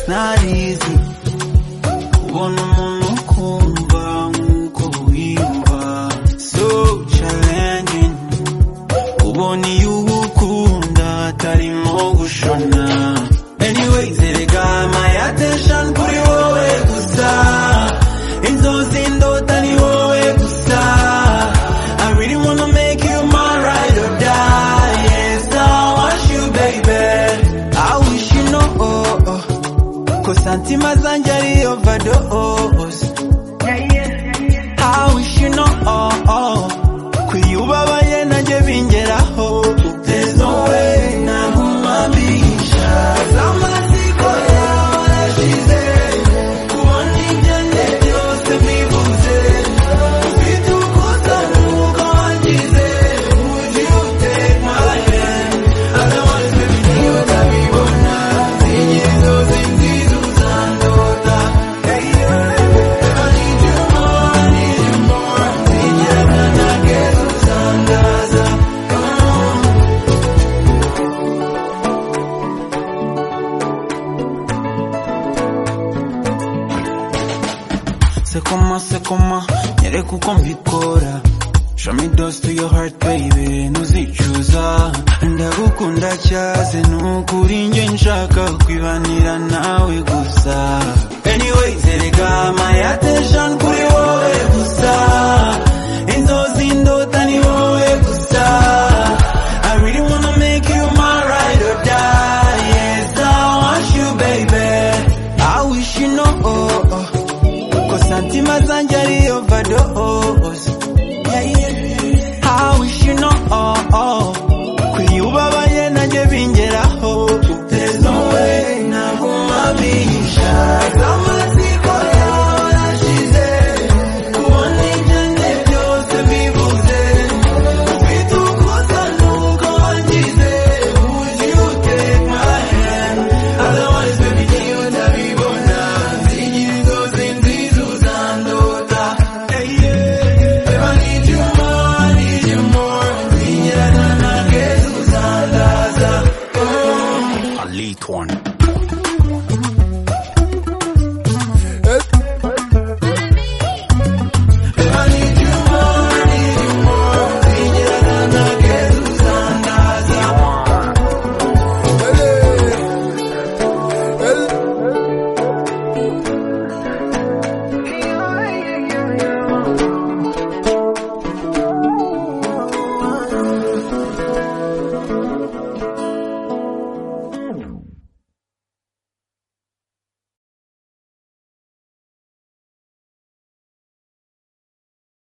narizi kubona umuntu ukumva nk'uko wiyumva so challenging ubona iyo uwukunda atarimo gushona anyways erega my attention kuri wowe gusa inzozi ndota ni wowe gusa I really wanna make you my ride or die yes I want you baby I wish you know ko santima zanjye ari overdose I wish you know kwiyubabaye nanjye bingeraho there's no way nahumamisha z'amatsiko yawe yashize kubona ibyo njye byose mbivuze ufite ukuza nuko wangize would you take my hand otherwise baby niba utabibona sinjye zose nziza uzandota hey yeah. sekoma sekoma nyereka uko mbikora show me those to your heart baby ntuzicuza ndagukunda cyaze nukuri njye nshaka kwibanira nawe gusa anyways erega my attention ku